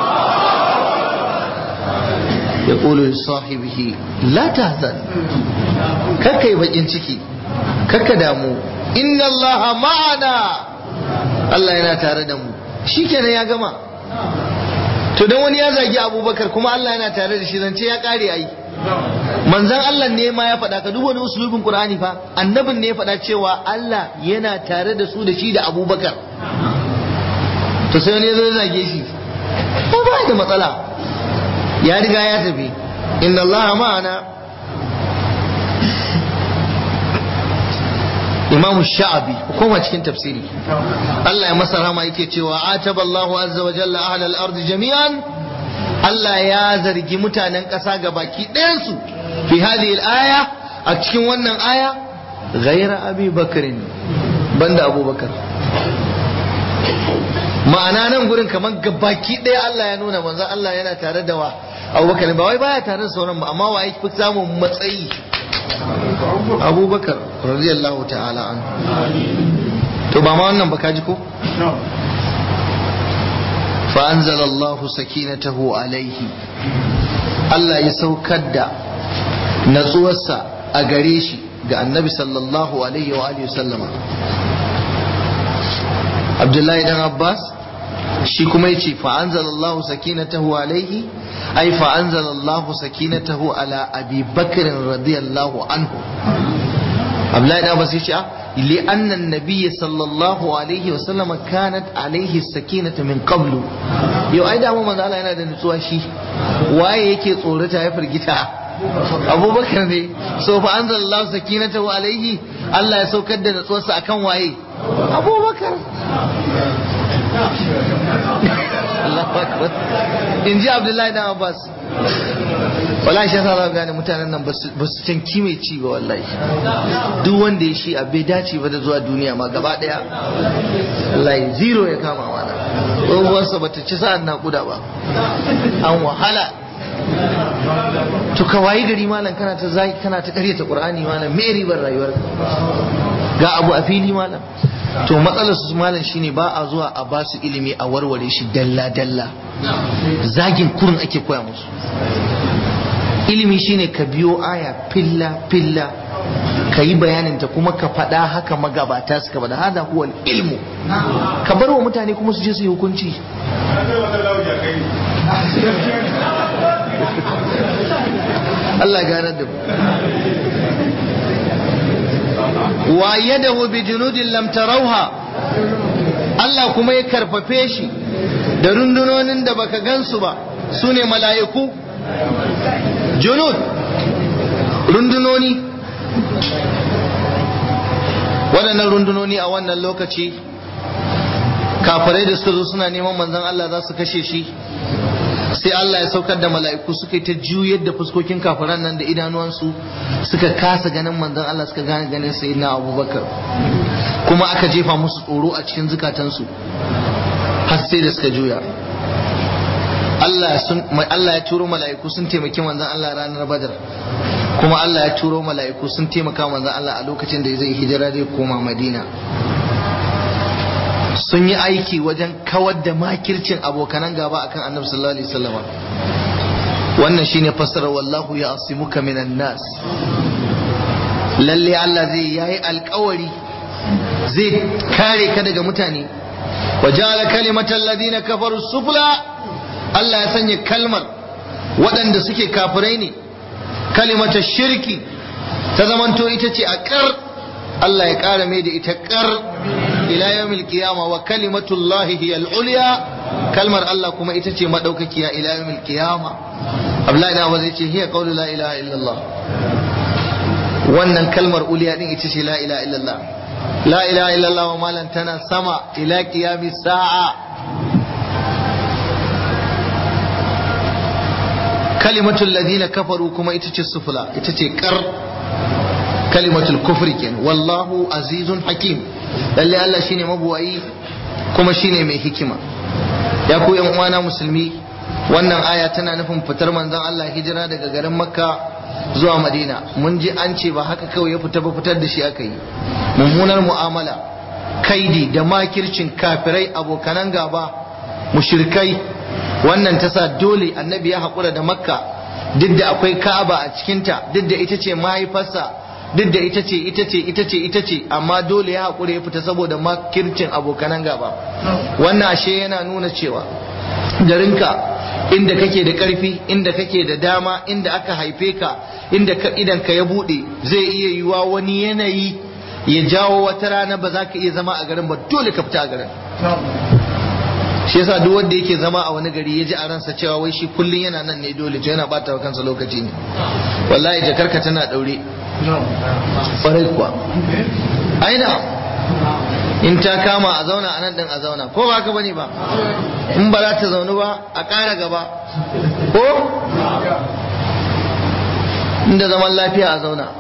ne يقول لصاحبه لا تهزن ككي بجين ciki kakka damu inna allaha ma'ana Allah yana tare da mu shikenan ya gama to dan wani ya zagi abubakar kuma Allah yana tare da shi zance ya kare ai manzan Allah ne ma ya faɗa ka duk wani usulubin Qur'ani fa annabin ne ya faɗa cewa Allah yana tare da su da shi da abubakar to sai wani ya zo ya zage shi ba ba da matsala ya riga ya tafi inna Allah ma'ana Imam Sha'abi koma cikin tafsiri Allah ya masa rama yake cewa ataba Allahu azza wa jalla ahla al-ard jami'an Allah ya zargi mutanen ƙasa ga baki ɗayansu fi hadhihi al-aya a cikin wannan aya ghaira Abi Bakrin banda Abubakar ma'ana nan gurin kamar gabaki ɗaya Allah ya nuna manzon Allah yana tare da wa abubakar ba wai baya tare da sauran ba amma wa ya fi samun matsayi abubakar radiyallahu ta'ala an to ba ma wannan ba ka ji ko fa anzala Allahu sakinatahu alaihi Allah ya saukar da natsuwarsa a gare shi ga annabi sallallahu alaihi wa alihi sallama Abdullahi dan Abbas shi kuma yace fa anzalallahu sakinatahu alaihi ay fa anzalallahu sakinatahu ala abi bakr radiyallahu anhu Abdullahi dan Abbas yace li anna an-nabiy sallallahu alaihi wa sallam kanat alaihi sakinatu min qablu yau ai da mu manzo Allah yana da nutsuwa shi waye yake tsorata ya firgita abubakar ne so fa anzalallahu sakinatahu alaihi Allah ya saukar da nutsuwarsa akan waye abubakar in ji abdullahi dan abbas wallahi shi yasa za gane mutanen nan ba su can kime ci ba wallahi duk wanda ya shi bai dace ba da zuwa duniya ma gaba daya wallahi zero ya kama mana tsohuwarsa ba ta ci sa'an naƙuda ba an wahala to ka wayi gari malam kana ta zaki kana ta karyata qur'ani malam me ribar rayuwar ga abu a fili malam to matsalar su malam shine ba a zuwa a basu ilimi a warware shi dalla dalla zagin kurin ake koya musu ilimi shine ka biyo aya filla filla ka yi bayanin ta kuma ka faɗa haka magabata suka faɗa hada huwa ilmu ka bar wa mutane kuma su je su yi hukunci Allah ganar da mu wa yadahu bi junudin lam tarawha Allah kuma ya karfafe shi da rundunonin da baka gansu ba su ne mala'iku junud rundunoni waɗannan rundunoni a wannan lokaci kafirai da suka zo suna neman manzon Allah za su kashe shi sai Allah ya saukar da mala'iku suka yi ta juyar da fuskokin kafiran nan da idanuwansu suka kasa ganin manzon Allah suka gane ganin sayyidina Abubakar kuma aka jefa musu tsoro a cikin zukatansu har sai da suka juya Allah sun Allah ya turo mala'iku sun taimaki manzon Allah ranar Badar kuma Allah ya turo mala'iku sun taimaka manzon Allah a lokacin da zai hijira zai koma Madina sun yi aiki wajen kawar da makircin abokanan gaba akan Annabi sallallahu alaihi wasallam wannan shine fassarar wallahu ya asimuka minan nas lalle Allah zai yayi alkawari zai kare ka daga mutane wa ja'ala kalimatal ladina kafaru sufla Allah ya sanya kalmar waɗanda suke kafirai ne kalimatar shirki ta zamanto ita ce a ƙar Allah ya ƙara mai da ita ƙar ila yawmil qiyama wa kalimatullahi hiya al-ulya kalmar Allah kuma ita ce madaukakiya ila yawmil qiyama Abdullahi da zai ce hiya qawlu la ilaha illallah wannan kalmar uliya din ita ce la ilaha illallah la ilaha illallah wa malan tana sama ila qiyamis sa'a kalimatul ladina kafaru kuma ita ce sufula ita ce kar kalimatul kufri kenan wallahu azizun hakim lalle Allah shine mabuwayi kuma shine mai hikima ya ku yan uwana musulmi wannan aya tana nufin fitar manzon Allah hijira daga garin makka zuwa madina mun ji an ce ba haka kawai ya fita ba fitar da shi aka yi mummunar mu'amala kaidi da makircin kafirai abokanan gaba mushrikai wannan ta sa dole annabi ya haƙura da makka duk da akwai ka'aba a cikinta duk da ita ce mahaifarsa duk da ita ce ita ce ita ce ita ce amma dole ya haƙura ya fita saboda makircin abokanan gaba wannan ashe yana nuna cewa garinka inda kake da ƙarfi inda kake da dama inda aka haife ka inda ka idan ka ya buɗe zai iya yiwa wani yanayi ya jawo wata rana ba za ka iya zama a garin ba dole ka fita a garin shi yasa duk wanda yake zama a wani gari ya ji a ransa cewa wai shi kullun yana nan ne dole to yana bata wa kansa lokaci ne wallahi jakarka tana daure farai kuwa aina in ta kama a zauna a nan din a zauna ko ba ka bane ba in ba za ta zaunu ba a ƙara gaba ko inda zaman lafiya a zauna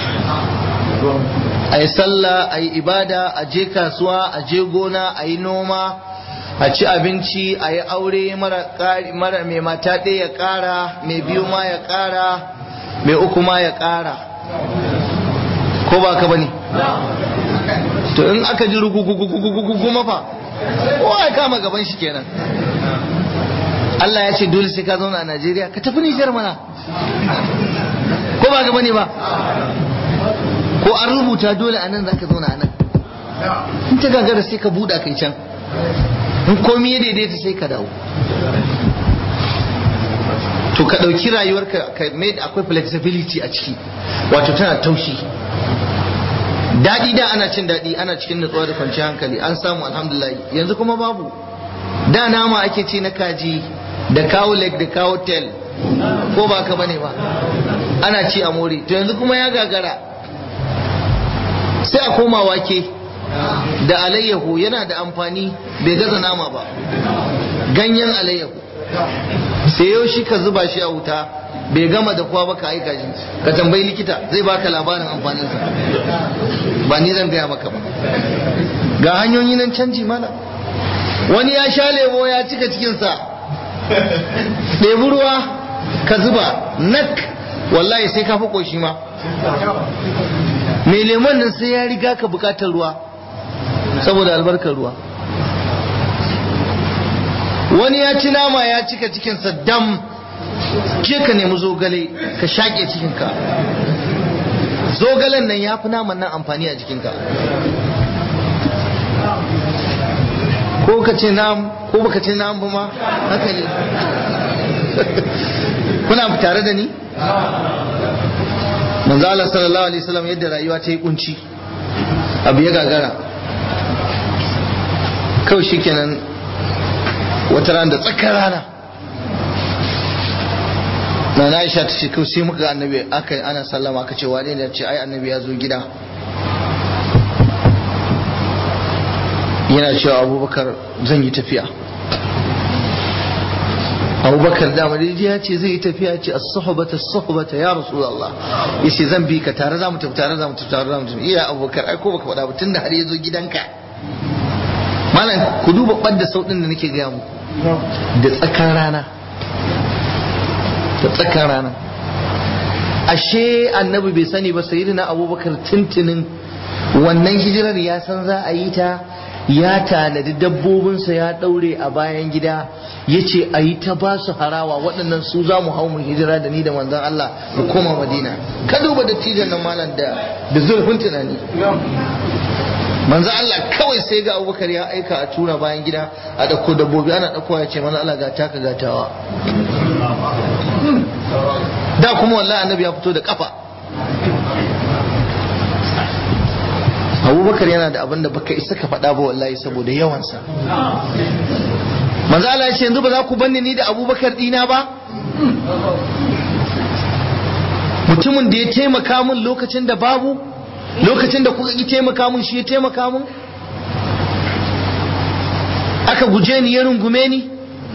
a yi sallah a yi ibada a je kasuwa a je gona a yi noma a ci abinci a yi aure mara mai mata ɗaya ya ƙara mai biyu ma ya ƙara mai uku ma ya ƙara ko ba ka bane to in aka ji rugugugugugugu mafa kowa ya kama gaban shi kenan Allah ya ce dole sai ka zauna a Najeriya ka tafi Nijar mana ko ba ka bane ba ko an rubuta dole a nan za ka zauna a nan in ta gagara sai ka buɗa kai can in komi ya daidaita sai ka dawo to ka ɗauki rayuwarka ka mai akwai flexibility a ciki wato tana taushi daɗi da ana cin daɗi ana cikin nutsuwa da kwanciyar hankali an samu alhamdulillah yanzu kuma babu da nama ake ci na kaji da kawo leg da kawo tel ko ba ka bane ba ana ci a more to yanzu kuma ya gagara sai a koma wake da alayyahu yana da amfani bai gaza nama ba ganyen alayyahu sai yau shi ka zuba shi a wuta bai gama da kuwa ba ka aika shi ka tambayi likita zai baka labarin amfaninsa ba ni zan gaya maka ba ga hanyoyi nan canji mana wani ya sha lemo ya cika cikinsa ɗebi ruwa ka zuba nak wallahi sai ka fi ƙoshi ma mai lemon nan sai ya riga ka bukatar ruwa saboda albarkar ruwa wani ya ci nama ya cika cikinsa dam je ka nemi zogale ka shaƙe cikinka zogalen nan ya fi naman nan amfani a jikinka ko ka ce nam ko baka ce nam ba ma haka ne kuna tare da ni manzo Allah sallallahu alaihi wasallam yadda rayuwa ta yi kunci abu ya gagara kawai shikenan wata ran da tsakar rana na Aisha ta ce kawai sai muka ga annabi aka ana sallama aka ce wane ne ce ai annabi ya zo gida yana cewa abubakar zan yi tafiya abubakar dama dai ya ce zai yi tafiya ce a suhbata suhbata ya rasulullah ya ce zan bi ka tare za mu tafi tare za mu tafi tare za mu tafi iya abubakar ai ko baka faɗa ba tunda har ya zo gidanka malam ku duba ɓadda sauɗin da nake gaya muku da tsakan rana da tsakan rana ashe annabi bai sani ba sayyidina abubakar tuntunin wannan hijirar ya san za a yi ta ya tanadi dabbobinsa ya daure a bayan gida ya ce a yi ta ba su harawa waɗannan su za mu hau mu hijira da ni da manzon Allah mu koma madina ka duba dattijan nan malam da da zurfin tunani manzon Allah kawai sai ga abubakar ya aika a tura bayan gida a ɗauko dabbobi ana ɗaukowa ya ce manzon Allah ga taka gatawa da kuma wallahi annabi ya fito da kafa abubakar yana da abin da baka isa ka faɗa ba wallahi saboda yawansa manzo Allah ya ce yanzu ba za ku banni ni da abubakar dina ba mutumin da ya taimaka min lokacin da babu lokacin da kuka ki taimaka min shi ya taimaka min aka guje ni ya rungume ni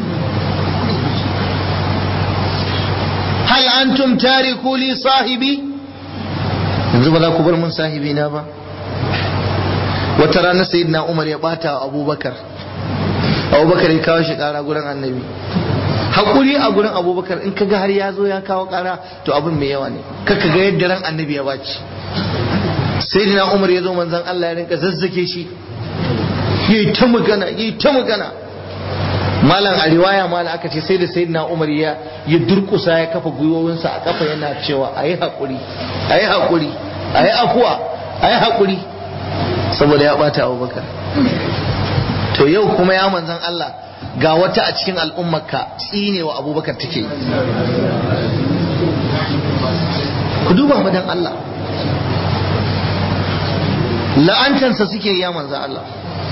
hal antum tariku li sahibi yanzu ba za ku bar mun sahibi na ba wata rana sayyidina umar ya bata wa abubakar abubakar ya kawo shi kara gurin annabi hakuri a gurin abubakar in kaga har ya zo ya kawo kara to abin mai yawa ne kaka ga yadda ran annabi ya baci sayyidina umar ya zo manzon Allah ya rinka zazzake shi yayi ta magana yayi ta magana malam a riwaya malam aka ce sai da sayyidina umar ya ya durkusa ya kafa gwiwowinsa a kafa yana cewa ayi hakuri ayi hakuri ayi afuwa ayi hakuri saboda ya bata abubakar to yau kuma ya manzan Allah ga wata a cikin al'ummarka tsinewa abubakar take ku duba madan Allah la'antansa suke ya manzan Allah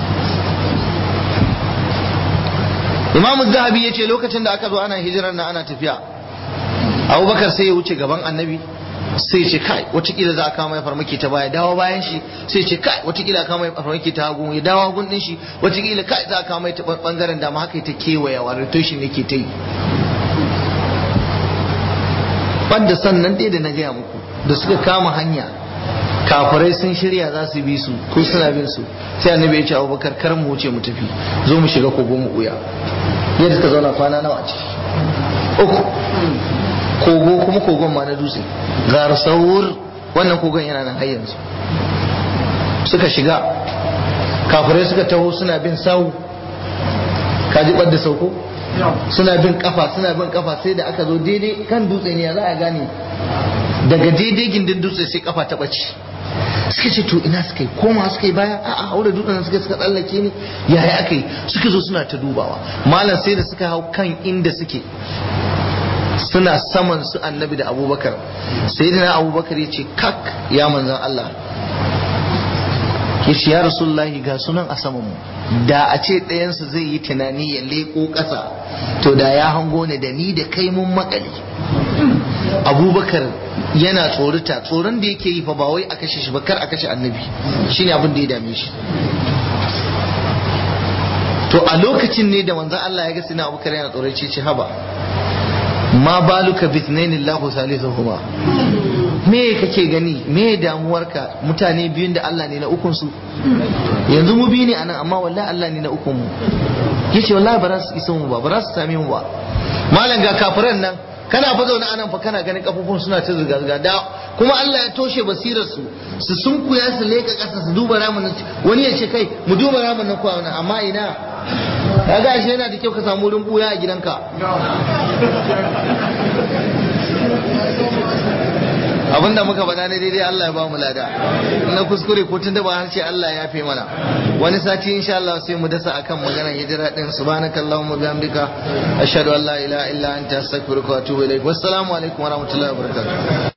imamu zahabi ya ce lokacin da aka zo ana hijirar na ana tafiya abubakar sai ya wuce gaban annabi sai ce kai watakila za a kama ya farmaki ta baya dawo bayan shi sai ce kai watakila kama ya farmaki ta hagu ya dawo hagun din shi watakila kai za a kama ya ta bangaren dama haka ta kewaya wa rotation yake ta yi banda sannan dai da na gaya muku da suka kama hanya kafirai sun shirya za su bi su ko suna bin su sai annabi ya ce abubakar kar mu wuce mu tafi zo mu shiga kogo mu uya yadda suka zauna kwana nawa ce uku kogo kuma kogon ma na dutse gar saur wannan kogon yana nan har yanzu suka shiga kafirai suka taho suna bin sau kaji ɓadda sauko suna bin kafa suna bin kafa sai da aka zo daidai kan dutse ne za a gane daga daidai gindin dutse sai kafa ta ɓace suka ce to ina suka yi koma suka yi baya a'a haura dutsen suka suka tsallake ne yaya aka yi suka zo suna ta dubawa malam sai da suka hau kan inda suke suna saman su annabi da abubakar sai da abubakar ya ce kak ya manzan Allah ya ce ya rasulullahi ga sunan a saman mu da a ce ɗayansu zai yi tunani ya leƙo ƙasa to da ya hango ne da ni da kai mun makale abubakar yana tsorita tsoron da yake yi fa ba wai a kashe shi ba kar a kashe annabi shine abin da ya dame shi to a lokacin ne da manzon Allah ya ga sina abubakar yana tsorace ce haba ma baluka bitnaini Allahu salisuhuma me kake gani me damuwarka mutane biyun da Allah ne na ukun su yanzu mu biyu ne anan amma wallahi Allah ne na ukun mu yace wallahi ba za su isa mu ba ba za su same mu ba malam ga kafiran nan kana fa zaune anan fa kana ganin kafofin suna ta zirga zirga da kuma Allah ya toshe basirar su su sunkuya su leka kasa su duba ramin wani ya ce kai mu duba ramin nan kwa amma ina kaga ashe yana da kyau ka samu wurin buya a gidanka abinda muka faɗa ne daidai Allah ya ba mu lada na kuskure ko tun da ba harshe Allah ya fi mana wani sati insha Allah sai mu dasa akan maganar hijira din subhanakallahumma bihamdika ashhadu an la ilaha illa anta astaghfiruka wa atubu ilaik wassalamu alaikum wa rahmatullahi wa barakatuh